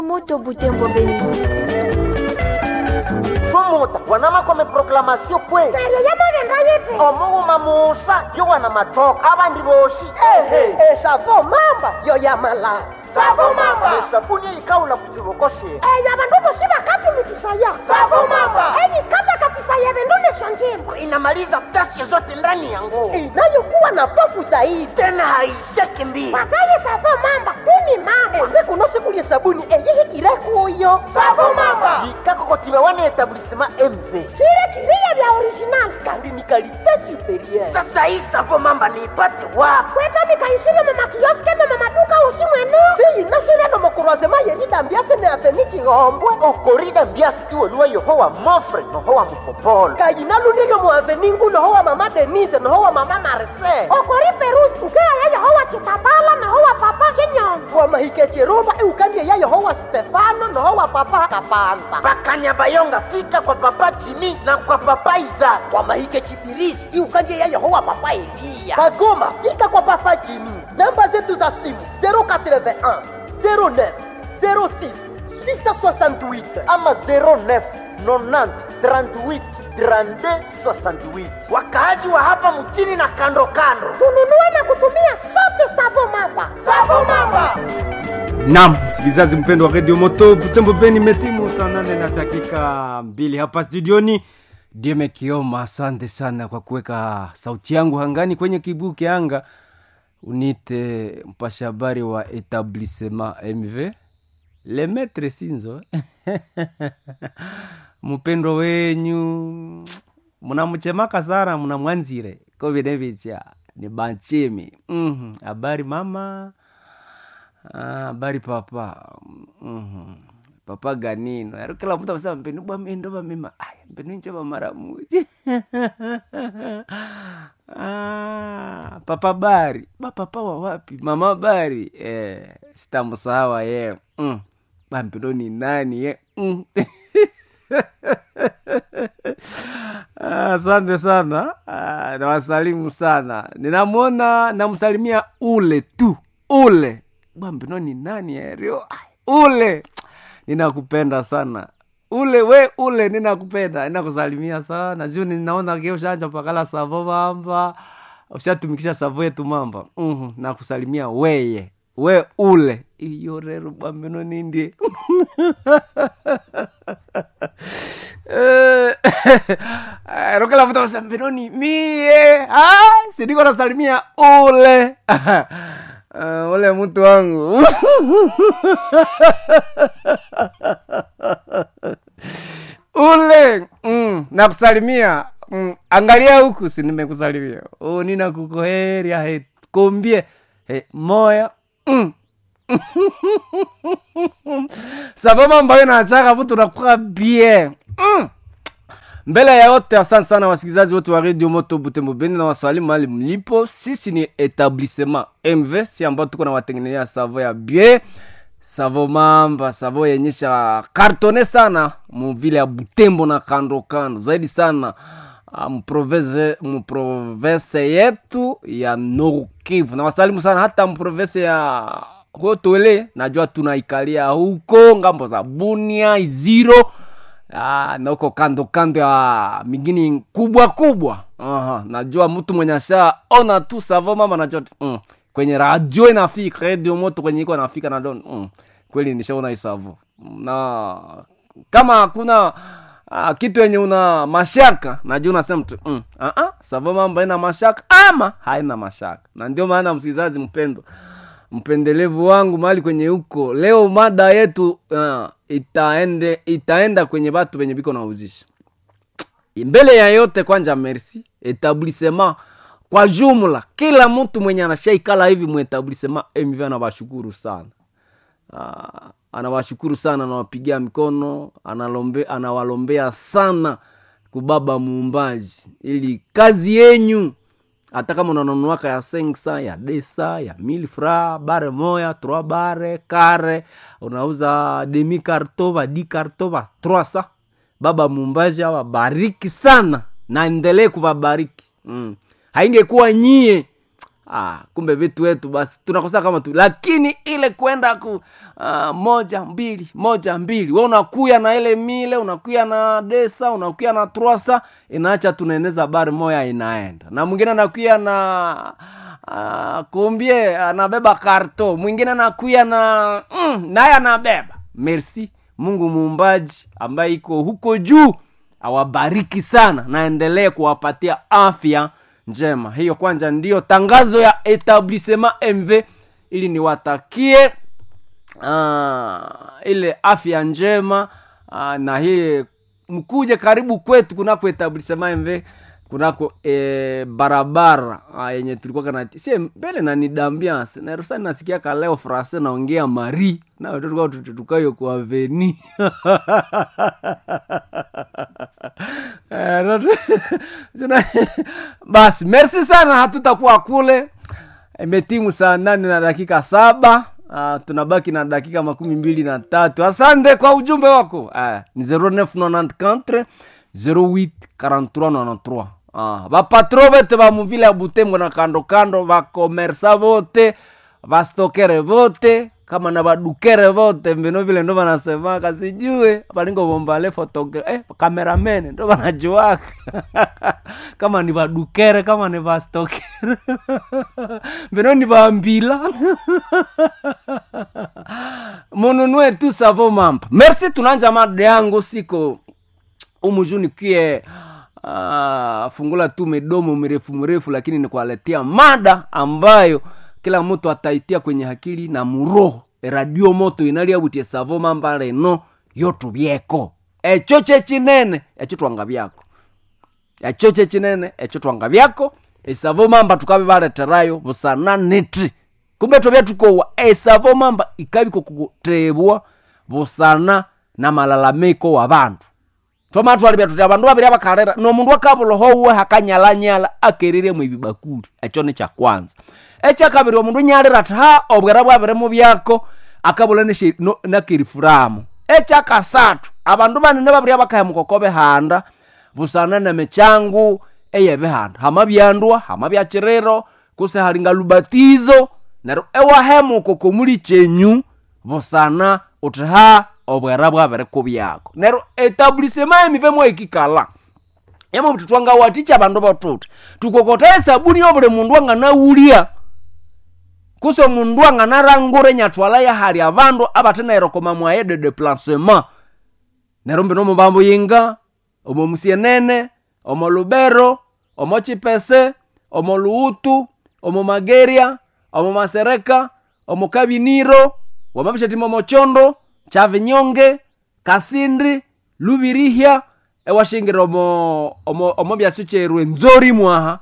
moto butembo beni somuta wanama kwame proklamasio kwe neryo yamagenda yiti omughuma musa yo wana matoka abandi boshi ehe esavo mamba yo yamala Savo mamba. esabuni eyikawula ku kibokoshe eyo abandu bosi bakatumikisaya Savo mamba. eyikatakatisaye ebindu nisyo njimba inamaliza ghasia zote ndani ya nguo inayokuwa na pofu zaidi tena haisheki mbili bataye savo mamba tuni mamba mbikuno sikulye sabuni eyihikire kuyo Savo mamba. yikakokotiba wana etablisema mv chile kiriya bya original kandi ni kalite superieur sasa hii savo mamba niipate wapi kwetamikaisire mumakioske ne mamaduka usi mwenu siyinasire nomokurwazema yeridambiase ne aveni chihombwe okorida mbiasi iweluwa yohowa mofre nohowa mupopolo kayinalundiryo mu aveni ngu nohowa mama denise nohowa mama marise okori perusi ukeaya yehowa chitambala nahowa papa chinyonzo wamahike chirumba iukandie ya yehowa stefano nohowa papa kapanza bakanya bayonga fika kwa papa jimi na kwa papa izaka wamahike chipirisi iukandie ya yehowa papa eliya bagoma fika kwa papa jimi namba zetu za simu 081 09 06 668 ama 09 90 38 32 68 wakaaji wa hapa mchini na kando kando tununue na kutumia sote savo mamba savo mamba Naam, msikilizaji mpendo wa Radio Moto Butembo Beni, imetimu saa nane na dakika mbili hapa studioni. Dieme Kioma, asante sana kwa kuweka sauti yangu hangani kwenye kibuki anga. Unite mpasha habari wa etablissement MV le maître Sinzo mpendo wenyu mnamchemaka sana, mnamwanzire ko vinevicha ni banchimi. Mhm, habari mama Ah, habari papa mm papa ganino aro kila mtu amesema mpenu bwa mendo ba mema ay mpenu nche ba mara muji ah, papa bari ba papa wa wapi mama bari eh sitamsahawa ye mm. ba mpenu ni nani ye mm. Ah, asante sana ah, nawasalimu sana ninamwona namsalimia ule tu ule bwambino ni nani erio ule ninakupenda sana ule we ule ninakupenda ninakusalimia sana juu ninaona ke ushanja pakala savo mamba ushatumikisha savo yetu mamba mm nakusalimia weye we ule iyo rero bwambino nindie Eh, ero kila mtu anasema mbinoni mie ah, siniko nasalimia ule Uh, ule mtu wangu ule mm, nakusalimia mm, angalia huku si nimekusalimia oh, nina kukoheria he kombie he moya mm. sababu ambayo nachaka mtu nakuwa bien mm. mbele ya yote asante sana wasikilizaji wote wa redio moto butembo beni na wasalimu mali mlipo sisi ni etablissement mv si ambao tuko na watengenezea savo ya bien savo mamba savo yenyesha kartone sana muvile ya butembo na kando kando zaidi sana ah, mprovince mprovince yetu ya Nord Kivu na wasalimu sana hata mprovince ya Hotwele najua tunaikalia huko ngambo za Bunia Iziro Ah, na huko kando kando ya mingini kubwa kubwa Aha, najua mtu mwenye asha ona tu savo mama najua tu, mm, kwenye radio inafika radio moto kwenye iko nafika na don mm, kweli nishaona hii savo na kama hakuna ah, kitu yenye una mashaka najua unasema tu mm, ah, ah, savo mama ina mashaka ama haina mashaka na ndio maana msikilizaji mpendo mpendelevu wangu mahali kwenye huko leo mada yetu uh, itaende itaenda kwenye batu benye biko nauzisha mbele ya yote kwanja merci etablissement kwa jumla kila mtu mwenye anashaikala hivi muetablissement mv anawashukuru sana uh, anawashukuru sana anawapigia mikono analombe, anawalombea sana kubaba muumbaji ili kazi yenyu hata kama unanunuaka ya sengsa ya desa ya milfra bare moya trois bare kare unauza demi karto ba di karto ba trois sa baba mumbaji awabariki sana na endelee kuwabariki mm. haingekuwa nyie ah, kumbe vitu wetu basi tunakosa kama tu lakini ile kwenda ku uh, moja mbili moja mbili we unakuya na ile mile unakuya na desa unakuya na trwasa inaacha tunaeneza bari moya inaenda na mwingine anakuya na uh, kumbie anabeba karto mwingine anakuya na mm, naye anabeba merci mungu muumbaji ambaye iko huko juu awabariki sana naendelee kuwapatia afya njema hiyo kwanza ndiyo tangazo ya etablissement mv ili niwatakie uh, ile afya njema uh, na hii mkuje karibu kwetu kunako etablissement mv kunako e, barabara ah, yenye tulikuwa kana sie mbele na nidambiance narusani nasikiaka leo frase naongea mari na tulikuwa tukayo kwa veni Eh, not- Sina- basi merci sana hatutakuwa kule imetimu saa nane na dakika saba uh, tunabaki na dakika makumi mbili na tatu asante kwa ujumbe wako uh, ni 0994 08 43 uh, bapatro bete ba muvile ya butembo na kando kando bakomersa bote bastokere bote kama na badukere vote mbino vile ndo vanasemaka sijue valingo vombale fotogra eh, kameramene ndo vanajuaka kama ni vadukere kama ni vastokere mbino ni vambila mununue tu savo mampa merci tunanja mada yangu siko umujuni kie uh, fungula tu midomo mirefu mirefu lakini nikualetea mada ambayo kila mtu ataitia kwenye hakili na muroho radio moto inaliabutie savo mamba leno yotu byeko echo chechinene echo twanga byako echo chechinene echo twanga byako esavo mamba tukabe baleterayo busana niti kumbe tobya tukowa esavo mamba ikabiko kukutebwa busana na malalamiko wa bantu twamatwalibya tuti abandu babiri abakalera nomundu akabuloho uwe hakanyalanyala akerire mu ibibakuli ekyo ni kyakwanza ekyakabiri omundu nyalira ati ha obwera bwabiri mu byako akabula neshe- no- nakirifuramu ekyakasatu abandu banene babiri abakaya mukokobe handa busana nemichangu eyebihanda hama byandwa hama byakiriro kuse halinga lubatizo neryo ewahemuko komuli kyenyu busana uti ha obwera bwabiri kubyako neryo etablisema emive mwaikikala yama buti twangawaticha abandu batuti tukokota esabuni yobuli mundu anganawulya kuso mundu anganarangura enyatwala yahali abandu abatenairokoma mwaye de deplacement neryo mbino mubambo yinga omo musienene omo lubero omo chipese omo luutu omo mageria omo masereka omo kabiniro wamabishatima mochondo chavinyonge kasindi lubirihya ewashingira omo omo omo byasyo kyerwe nzori mwaha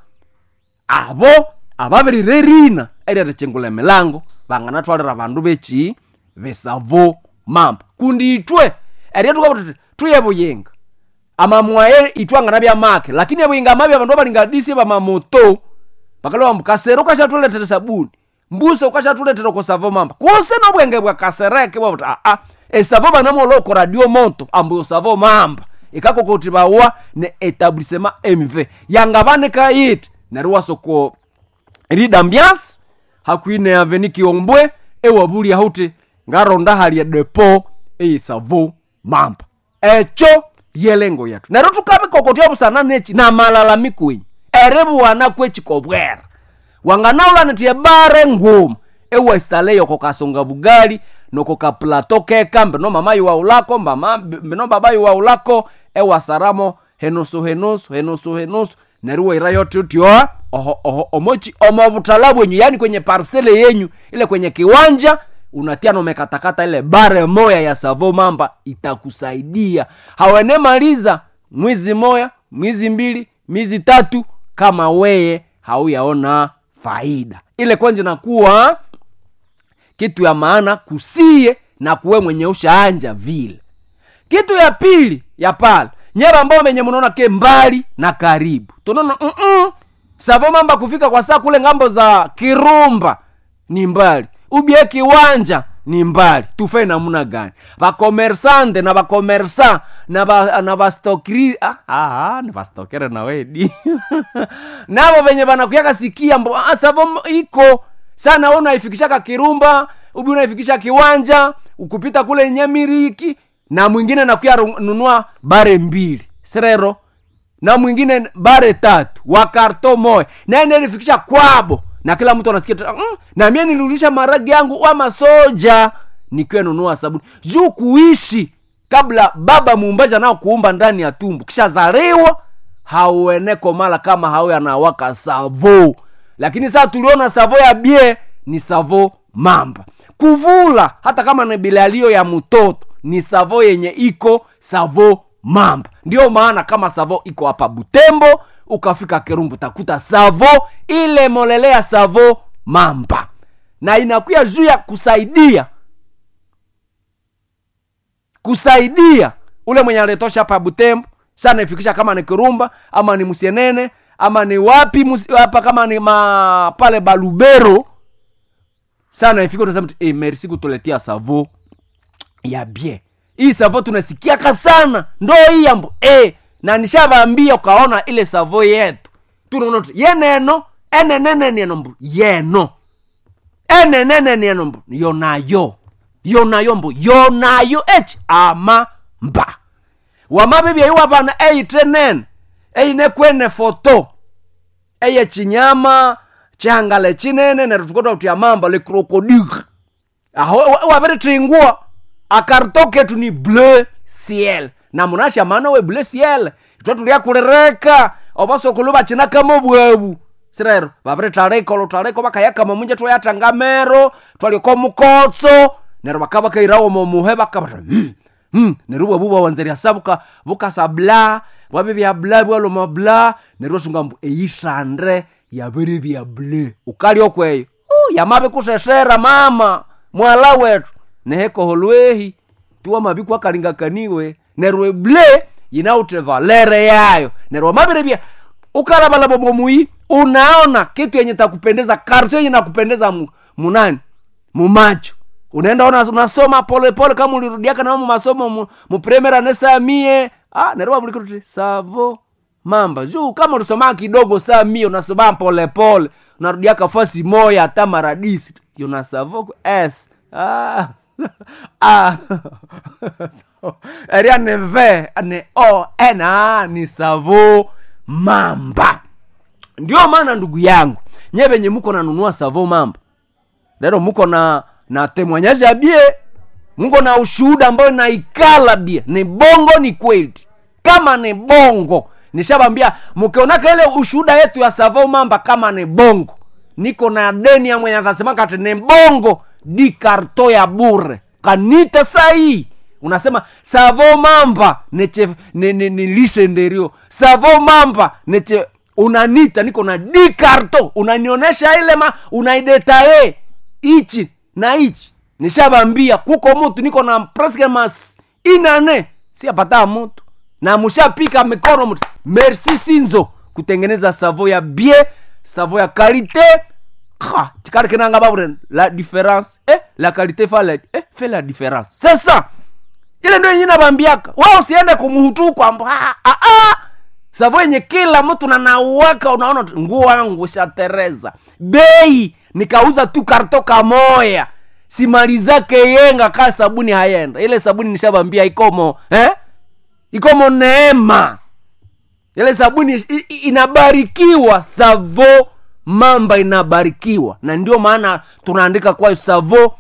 abo ababirire rina eriatachengula emilango banganatwalira abandu bechi besavo mamba kundi itwe eriatukabuti tuye buyinga amamwaye itwangana byamake lakini ebuyinga amabi abandu abalingadisi bamamoto bakaloba mbu kasere ukashatuletera sabuni mbuso ukashatuletera kusavo mamba kuse nobwenge bwa kasereke bwabuti aa esavo banamoloko radio moto ambu osavo mamba ikakokoti bawa ne etablissement mv yanga banika yiti neryo wasoko ridambias hakwine aveni kiombwe ewabulya huti ngaronda halya depo eisavo mamba echo yelengo yetu neryo tukabikokotya busana nechi na malalamiko wenyu eribuwana kwechikobwera wanganaulanitie bare nguma ewaistaleyo kokasonga bugali nokokaplato keka mbino mama yuwaulako mbama mbino baba yuwaulako ewasaramo henusu henusu henusu henusu neryo waira yote utyoa oho, oho, omochi omo butala bwenyu yani kwenye parsele yenyu ile kwenye kiwanja unatia nomekatakata ile bare moya ya savo mamba itakusaidia hawene maliza mwizi moya mwizi mbili mizi tatu kama weye hauyaona faida ile kwanza nakuwa kitu ya maana kusie na kuwe mwenye ushaanja vile kitu ya pili ya pale nyera ambao menye mnaona ke mbali na karibu tunaona mm savo mamba kufika kwa saa kule ngambo za kirumba ni mbali ubie kiwanja ni mbali tufe namuna gani vakomersante na vakomersa na va, na vastokri ah, ah, ni vastokere na wedi navo venye vanakuyaka sikia mbo ah, savo m- iko sana we unaifikishaka kirumba ubi unaifikisha kiwanja ukupita kule nyemiriki na mwingine nakuya ru- nunua bare mbili serero na mwingine bare tatu wa karto moya naye nilifikisha kwabo na kila mtu anasikia tu, mm, na mie nilirudisha maragi yangu wa masoja nikiwa nunua sabuni juu kuishi kabla baba muumbaji nao kuumba ndani ya tumbu kisha zaliwa haueneko mala kama hau anawaka savo lakini saa tuliona savo ya bie ni savo mamba kuvula hata kama ni bilalio ya mtoto ni savo yenye iko savo mamba ndio maana kama savo iko hapa butembo ukafika kerumbu takuta savo ile molelea savo mamba na inakuya juu ya kusaidia kusaidia ule mwenye aletosha hapa butembo sana ifikisha kama ni kirumba ama ni musienene ama ni wapi musi- hapa kama ni ma, pale balubero sana ifika unasema tu, eh, merci kutuletea savo ya bien hii savo tunasikiaka sana ndo hii yambo eh, na nishavambia ukaona ile savo yetu tunaona tu yeneno enenene nieno mbu yeno enenene nieno mbu yonayo yonayo mbu yonayo ech ama mba wamabibya iwabana eitrenene einekwene foto eye chinyama chihangale chinene neru tukota kuti amamba le krokodile aho wa- wabiritringua akarto ketu ni bleu ciel na munasha mana we bleu ciel itwe tuliakulireka obasokulu bachinakamo bwabu sirero babiritareka olutareka bakayakama munje twayatangamero twaliko mukotso nero bakaba kairawo momuhe bakabata mm, mm. neru bwabu bwawanzeria sa buka bukasa bla bwabi bya bla bwaloma bla neru sunga mbu eyisande yabiri bya ble ukali okweyo uh, yamabe kusesera mama mwala wetu nehekoholwehi tuwa mabi kwakalingakaniwe nerwe ble inaute valere yayo nerwa mabire bia ukalabalaba bomui unaona kitu yenye takupendeza karto yenye nakupendeza mu, munani mumacho unaenda ona unasoma pole pole kama ulirudiaka nao masomo mu, mu primera nesamie ah nerwa bulikruti savo mamba juu kama ulisoma kidogo saa mie unasoma pole pole unarudiaka fasi moya hata maradisi yunasavo s ah. ah. eria ni v ni o n ah, ni savo mamba ndio maana ndugu yangu nye venye muko nanunua savo mamba lero muko na na temwanyaji ya bie muko na ushuhuda ambayo naikala bie ni bongo ni kweli kama ni bongo nishabambia mukionaka ile ushuhuda yetu ya savo mamba kama ni bongo niko na deni ya mwenye akasema kati ni bongo di karto ya bure kanita sahii unasema savo mamba neche ne, ne, ne lishe nderio savo mamba neche unanita niko na di karto unanionyesha ile ma unaidetaye ichi na ichi nishabambia kuko mutu niko na preske mas inane si apata mutu na mushapika mikono mutu merci sinzo kutengeneza savo ya bie savo ya kalite Ha, tikari kinanga babure la différence eh, la qualité fa la, eh, fait la différence c'est ça ile ndio yenye nabambiaka wa usiende kumuhutu kwamba ah, ah, ah. savo yenye kila mtu nanauwaka unaona tu, nguo wangu shatereza bei nikauza tu karto kamoya simalizake yenga kaa sabuni hayenda ile sabuni nishabambia ikomo eh? ikomo neema ile sabuni i- i- inabarikiwa savo mamba inabarikiwa na ndio maana tunaandika kwayo savo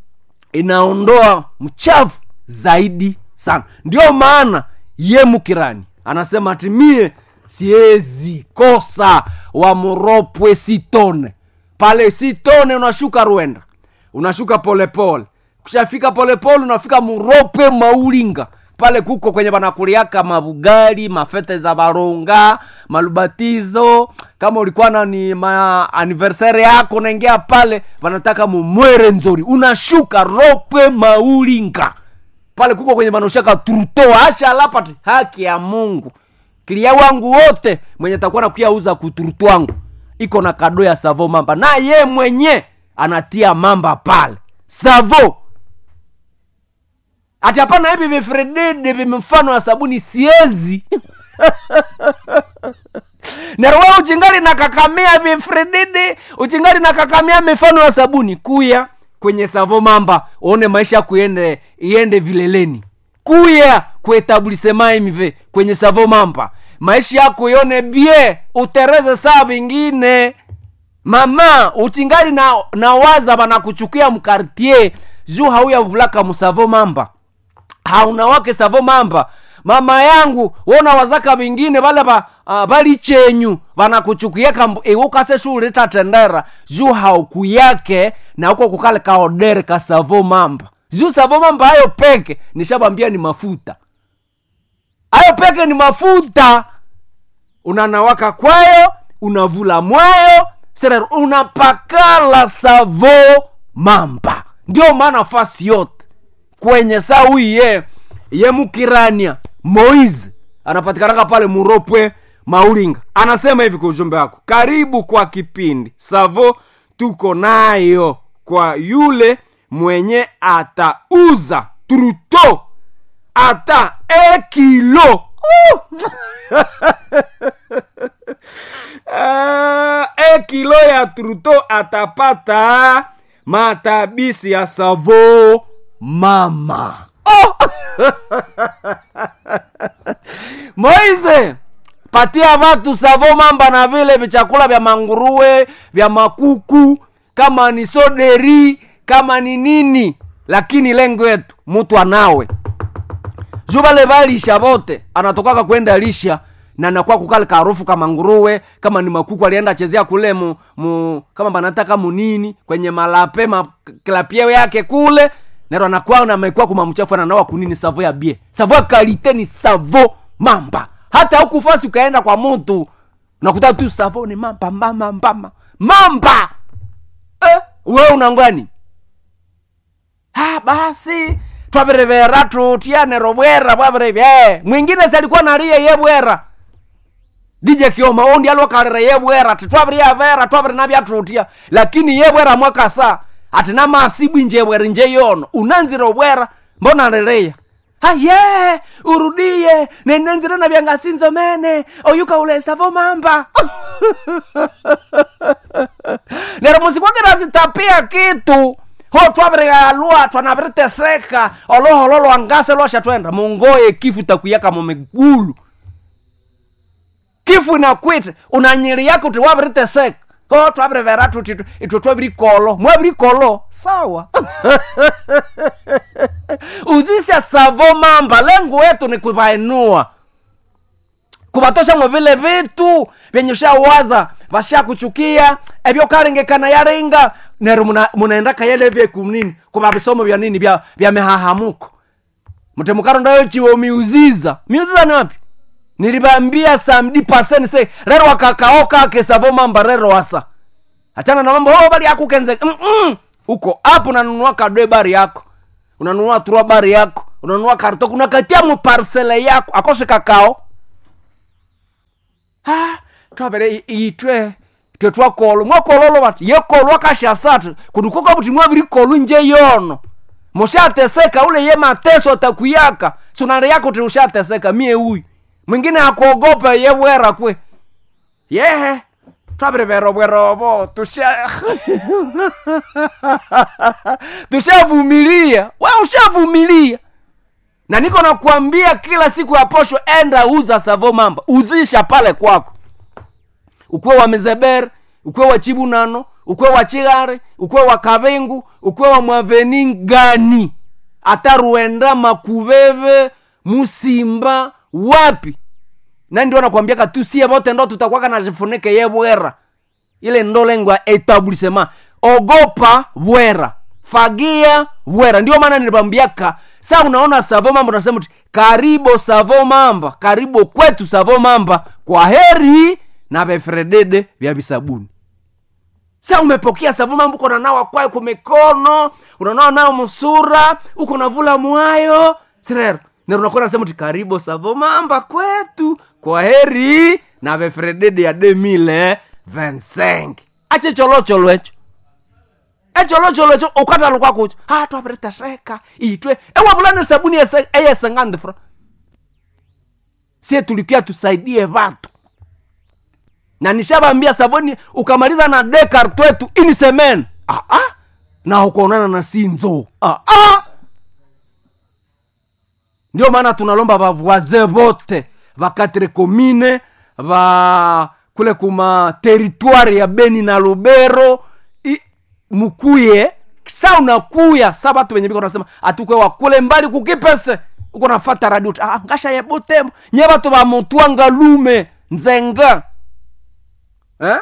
inaondoa mchafu zaidi sana ndio maana ye mukirani anasema ati mie siezi kosa wamuropwe sitone pale sitone unashuka rwenda unashuka polepole kushafika polepole unafika muropwe maulinga pale kuko kwenye banakuliaka mabugali mafete za baronga malubatizo kama ulikuwa na ni ma anniversaire yako unaingia pale wanataka mumwere nzori unashuka ropwe maulinga pale kuko kwenye banaoshaka truto ashalapati haki ya mungu kilia wangu wote mwenye takuwa nakuya uza kuturutu wangu iko na kado ya savo mamba na ye mwenye anatia mamba pale savo ati hapana hivi vifredede vimfano wa sabuni siezi nerwa uchingali na kakamia vifredede uchingali na kakamia mifano ya sabuni kuya kwenye savo mamba uone maisha kuende iende vileleni kuya kuetablisemaimive kwenye savo mamba maisha yako ione bie utereze saa vingine mama uchingali na, na waza banakuchukia mkartier juu hauyavulaka musavo mamba hauna wake savo mamba mama yangu wona wazaka vingine vale va uh, vali chenyu vanakuchukiaka iwukase shulita tendera juu haukuyake na uko kukale kaodere ka savo mamba juu savo mamba hayo peke nishavambia ni mafuta hayo peke ni mafuta unanawaka kwayo unavula mwayo sere unapakala savo mamba ndio maana fasi yote kwenye sawi ye ye mukirania moise anapatikanaka pale muropwe maulinga anasema hivi kwa ujumbe wako karibu kwa kipindi savo tuko nayo kwa yule mwenye atauza truto ata ekilo uh! uh, ekilo ya truto atapata matabisi ya savo mama oh! moise patia vatu savo mamba na vile vichakula vya manguruwe vya makuku kama ni soderi kama ni nini lakini lengo yetu mtu anawe juu vale valisha vote anatokaka kwenda lisha na nakuwa kukale karufu kama nguruwe kama ni makuku alienda chezea kule mu, mu kama banataka munini kwenye malape ma, klapieo yake kule nero anakuwa na mekuwa kuma mchafu ananawa kunini savo ya bie savo ya kalite ni savo mamba hata huku fasi ukaenda kwa mtu unakuta tu savo ni mamba mamba mamba mamba eh, we unangwani ah, basi twabirivera tutianero bwera bwabirivye mwingine salikuwa nalie ye bwera dije kioma ondi alokarira ye bwera ati twabiriya vera twabiri nabyatutia lakini ye bwera mwakasa ati namasibu nje bwera nje yono unanzira obwera mbona rereya aye urudie nenenzira na vyangasinzo mene oyuka ulesavo mamba nero musikwakira zitapia kitu ho twavirigalua twanaviriteseka oloholo lwangase lwasha twenda mungoye kifu takuyaka mumigulu kifu inakwite unanyiri yako uti waviriteseka ho twavirivera tuti itwe twavirikolo mwavirikolo sawa uzisha savo mamba lengo wetu ni kuvainua kuvatosha mwe vile vitu vyenye ushawaza vashakuchukia evyokalengekana yaringa nero muna- munaenda kayele vyekunini kuva visomo vya nini vya, vya mihahamuko mtemukarondayo chiwo miuziza miuziza ni wapi nilivambia samdi paseni se rero wakakao kake savo mamba rero wasa achana na mambo oh, bari yako kenze Mm-mm. uko hapo unanunua kadwe bari yako unanunua turua bari yako unanunua kartok unakatia muparsele yako akoshe kakao ah, twavere itwe twe twakolo mwakololo vati yekolwa kashasatu kudukoka vuti mwaviri kolu nje yono mushateseka ule ye mateso atakuyaka sunale yako ti ushateseka mie huyu mwingine akuogopa ye bwera kwe yehe twaviri bwerovo tusha tushavumilia we ushavumilia na niko nakuambia kila siku ya posho enda uza savo mamba uzisha pale kwako ukwe wa mizeber ukwe wa chibunano ukwe wa chigare ukwe wa kavengu ukwe wa mwaveni gani hata ruenda makuveve musimba wapi na ndio nakwambiaka tusie vote ndo tutakwaka na jifunike ye bwera ile ndo lengo ya etablissement ogopa bwera fagia bwera ndio maana nilipambiaka sa unaona savo mamba unasema ti karibo savo mamba karibu kwetu savo mamba kwa heri na vefredede vya visabuni sa umepokea savu mambo uko nanawa kwayo kumikono unanawa nayo musura uko navula mwayo sirero nero nakuwa nasema ti karibu savo mamba kwetu kwa heri na vefredede ya demile 25 ache cholocholwecho echolocholo echo ukatalo kwakucho ha twapiriteseka itwe ewavulani sabuni ese- eyesengandi fra sie tulikia tusaidie vatu na nishavambia sabuni ukamaliza na dekar twetu ini semen ah, ah. na ukaonana na sinzo ah, ah. ndio maana tunalomba vavoise vote vakatre komine va kule kuma teritware ya beni na lubero I, mukuye sa unakuya sa vatu venye viko nasema atukwewa kule mbali kukipese uko nafata radio ah, ngasha ye butembo nye vatu vamotwanga lume nzenga eh?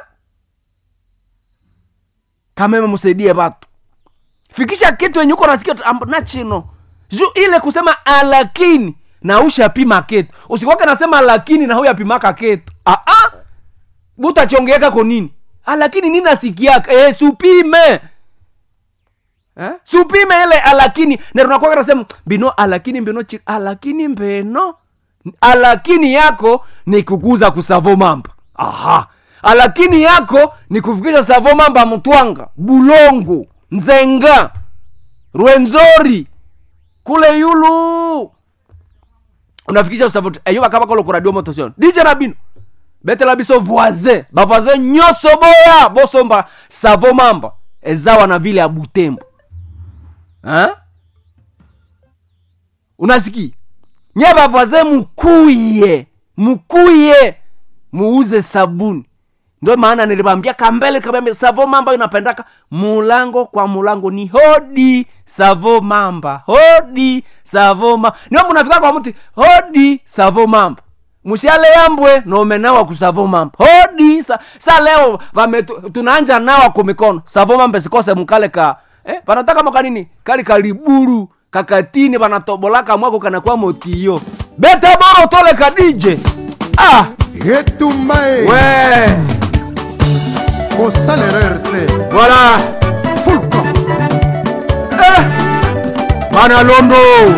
kameme musaidie vatu fikisha kitu yenye uko nasikia tu, amb- na chino juu ile kusema alakini na ushapima ketu usikwake nasema lakini na huyapimaka ketu ah, ah. butachongeeka ko nini alakini nini nasikiaka eh, supime eh? supime ile alakini nerunakwaka nasema bino alakini mbino chi alakini mbeno alakini yako ni kukuza kusavo mamba aha alakini yako ni kufikisha savo mamba mtwanga bulongo nzenga rwenzori kule yulu unafikisha usavoti eyo bakaba kolo kuradio motosion dj na bino betela biso voisin bavoisin nyonso boya bosomba savo mamba ezawa na vile ya butembo ha? unasiki nye bavoisin mukuye mukuye muuze sabuni ndio maana nilibambia kambele kabambe savo mamba inapendaka mulango kwa mulango ni hodi savo mamba hodi savo mamba ndio munafika kwa mti hodi savo mamba musiale yambwe nomenawa kusavo mamba hodi sa, sa leo vame tunaanja nawa kumikono savo mamba sikose mukale ka eh, panataka makanini kali kaliburu kakatini panatobolaka mwako kanakuwa motiyo bete boro tole kadije ah etumba e ouais kosala erreur te voilà fulcom eh. bana londo